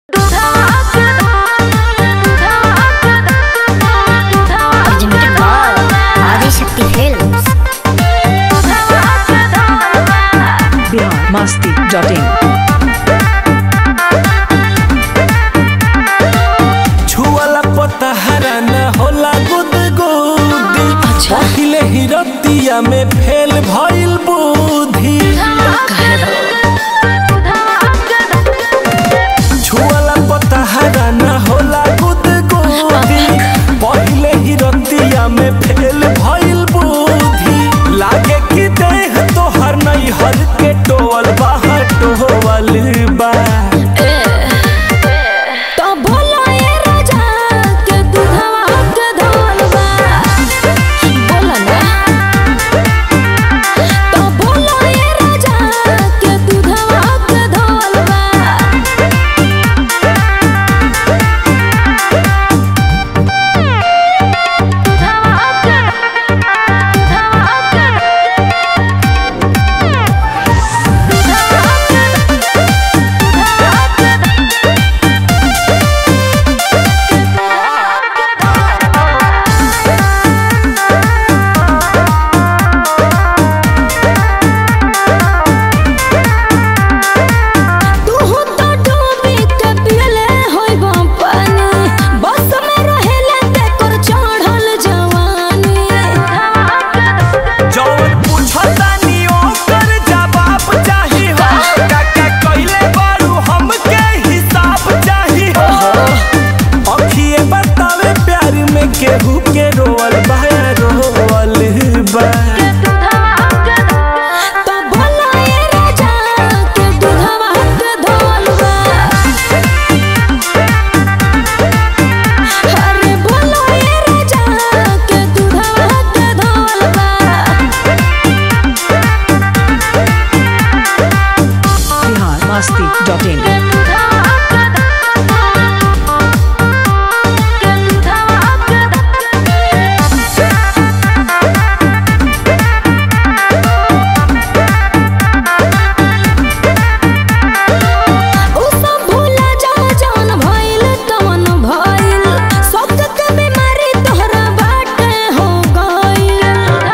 Originated by Adishakti Films. Bihar Masti dot in छुअला पता हरा न होला गुद गुदी पहिले ही रतिया में फेल भइल बुद्धि छुअला पता हरा न होला गुद गुदी पहिले ही रतिया में फेल भइल बुद्धि लागे कि देह तोहर नहीं हर के टोवल बाहर टोवल बा तो भोला ये राजा के दूधवा के धोल बा बोला ना तो भोला ये राजा के दूधवा के धोल बा तू तो डूबी के पियले होइबो पानी बस में रहेले तेकर चढ़ल जवानी जौन पूछतानी ओकर जवाब चाही हो काका कइले बारू हमके हिसाब चाही हो अखिए बतावे प्यार में केहू के रोवल बा रोवल बा तो भोला ये राजा के दूधवा के धोल बा अरे भोला ये राजा के दूधवा के धोल बा बिहार मस्ती डॉट इन उ सब भूला जा जौन भइल तवन भइल सब के बीमारी तोहरा बाटे हो गइल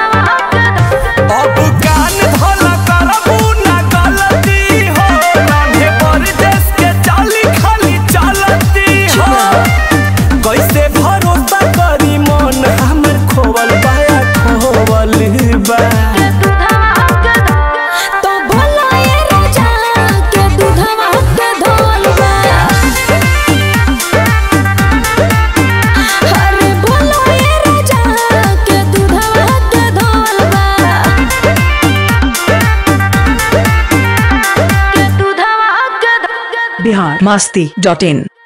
अब कान धोला करबू ना गलती हो राधे परदेश के चाली खाली चलती हो कैसे भरोसा करी मन हमर खोवल बाया खोवल बा तो भोला ये राजा के दूधवा के धोल बा अरे भोला ये राजा के दूधवा के धोल बा बिहार मस्ती डॉट इन